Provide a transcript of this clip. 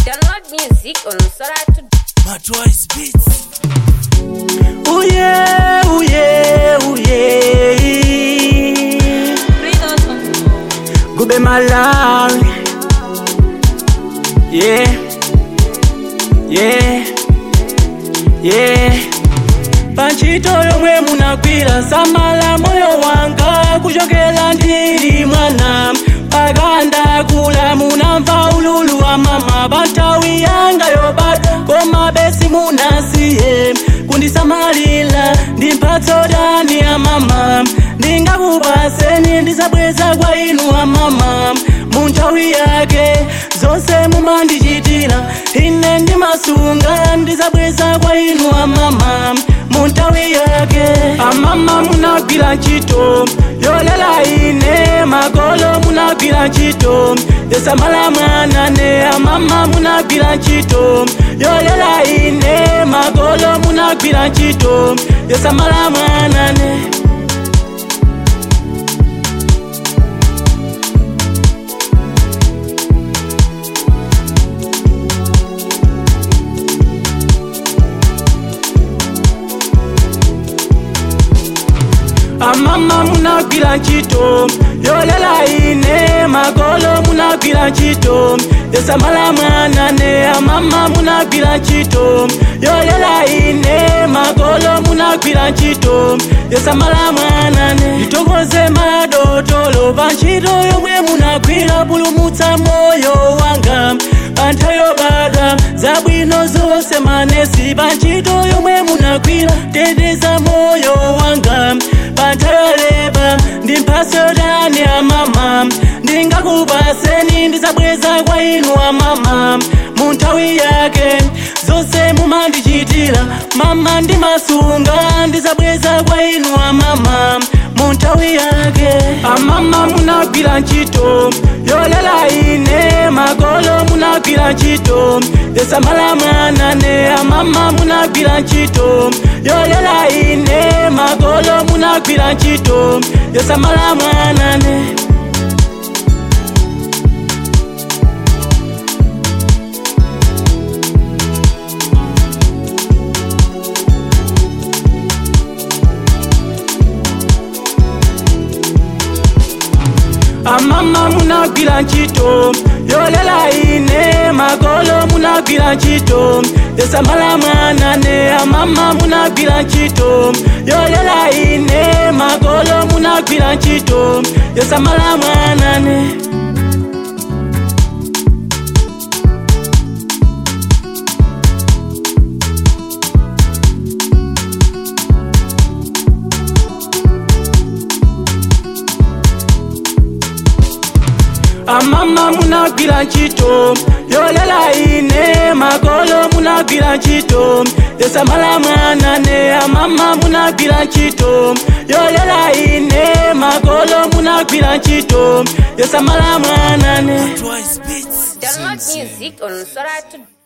Download music on Sora to Matwise Beats. Ooh yeah, ooh yeah, ooh yeah. Gube Malawi. Yeah, yeah, yeah. Panchito yomwe munagwira samala moyo wanga kuchokera ndili mwana mpaka ndakula munamva ululu wa mama pantawi yanga yobada koma besi munasiye kundisamalira ndi mphatso dani ya mama ndingakupaseni ndisabweza kwa inu wa mama munthawi yake zonse mumandichitira ine ndimasunga ndisabweza kwa inu wa mama munthawi yake amama munagwira ntchito yolela ine makolo munagwira ntchito yosamala mwana ne amama munagwira ntchito yolela ine makolo munagwira ntchito yosamala mwana ne amama munagwira ntchito yolela ine makolo munagwira ntchito yosamala mwana ne amama munagwira ntchito yolela ine makolo munagwira ntchito yosamala mwana ne nditokoze madotolo pa ntchito yomwe munagwira pulumutsa moyo wanga panthawi yobadwa zabwino zonse manesi pa ntchito yomwe munagwira teteza moyo wanga pantayoleba ndi mphaso dani ya mama ndingakupaseni ndisabweza kwa inu wa mama munthawi yake zonse mumandichitira mama ndimasunga ndisabweza kwa inu wa mama munthawi yake amama munagwira ntchito yolela ine makolo munagwira ntchito yosamala mwana ne amama munagwira ntchito yolela ine makolo munagwira ntchito yosamala mwana ne amama munagwira ntchito yolela ine makolo munagwira ntchito yosamala mwana ne amama munagwira ntchito yolela ine makolo munagwira ntchito yosamala mwana ne amama munagwira ntchito yolela ine makolo munagwira ntchito yosamala mwana ne amama munagwira ntchito yolela ine makolo munagwira ntchito yosamala mwana ne Matwise Beats. download music on Sora to